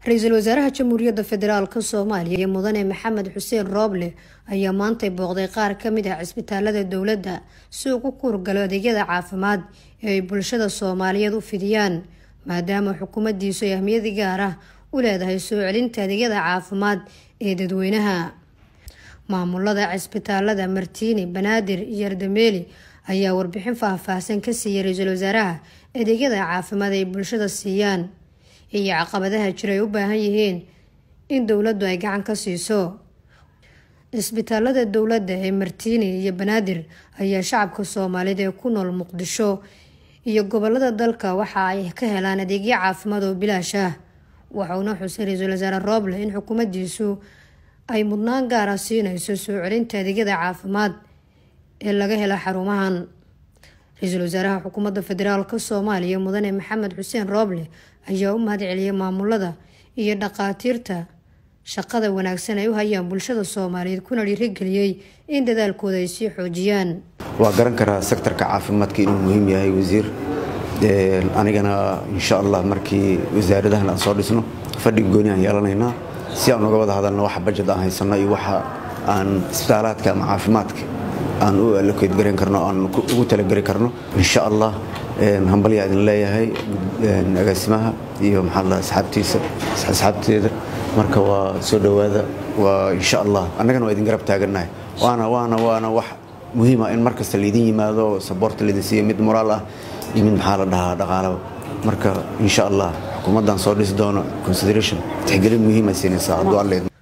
ra-iisul wasaaraha jamhuuriyadda federaalk soomaaliya iyo mudane maxamed xuseen rooble ayaa maantay booqday qaar kamid ah cisbitaalada dowladda si uu ku kuurgalo adeegyada caafimaad ee ay bulshada soomaaliyeed u fidiyaan maadaama xukuumaddiisu ay ahmiyadi gaar ah u leedahay soo celinta adeegyada caafimaad ee dadweynaha maamulada cisbitaalada martiini banaadir iyo ardameeli ayaa warbixin faahfaahsan ka siiyay ra-iisul wasaaraha adeegyada caafimaad ay bulshada siiyaan iyo caqabadaha jira ay u baahan yihiin in dowladdu ay gacan ka siiso cisbitaalada dowladda ee martiini iyo banaadir ayaa shacabka soomaaliyeed ee ku nool muqdisho iyo gobolada dalka waxa ay ka helaan adeegyo caafimaad oo bilaash ah waxauna xusay ra-iisul wasaare rooble in xukuumaddiisu ay mudnaan gaara siinayso soo celinta adeegyada caafimaad ee laga hela xarumahan ra-iisul wasaaraha xukuumadda federaalk soomaaliya mudane maxamed xuseen rooble ayaa u mahad celiyay maamulada iyo dhaqaatiirta shaqada wanaagsan ay u hayaan bulshada soomaaliyeed kuna dhiirigeliyey in dadaalkooda ay sii xoojiyaan waa garan karaa sektarka caafimaadka inuu muhiim yahay wasiir anigana insha allah markii wasaaradahan aan soo dhisno fadhiga gooni aan yeelanaynaa si aan uga wada hadalno waxa bajad aan haysanno iyo waxa aan isbitaalaadka ama caafimaadka aan u allokeed garan karno aan ugu talagari karno insha allah hambalyaa idin leeyahay agaasimaha iyo maxaa la asxaabtiisa asxaabteeda marka waa soo dhowaada waa insha allah annagana waa idin garab taagannahay waana waana waana wax muhiima in mar kasta laydin yimaado saboorta laydin siiyo mid moraal ah iyo mid maxaa la dhahaa dhaqaalaba marka insha allah xukuumaddan soo dhisi doono consideration tixgelin muhiima siinaysaa hadduu alleed